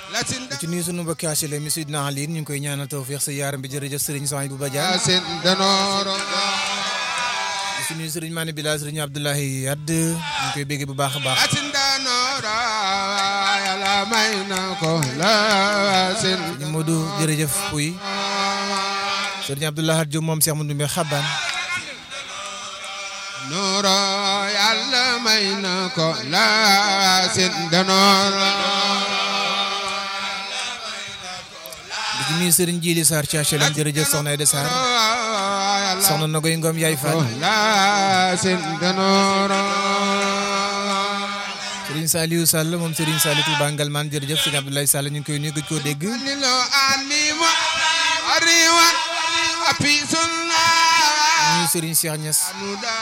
ci nuyu sunu mbokki HLM mi Sidna Ali ñu ngi koy ñaanal tawfiix sa yaaram bi jërëjëf sëriñ Sohaïbou Badiane ci nuyu sëriñ Mané Bila sëriñ Abdoulahi Yadd ñu ngi koy bégge bu baax a baax sëriñ Modou jërëjëf puy sëriñ Abdoulahi Diop moom Cheikh Moundou Mbe Xaban nooro yàlla may na ko la sin danooro di ci nuyu sëriñ Jili Sarr ci HLM jërëjëf soxna Aïda Sarr soxna Nogoy Ngom yaay Fall la sin danooro sëriñ Saliou Sall moom sëriñ Saliou Touba Ngalman jërëjëf sëriñ Abdoulaye Sall ñu ngi koy nuyu gëj koo dégg ni lo animo ariwan api sunna nuyu sëriñ Cheikh Niass nuda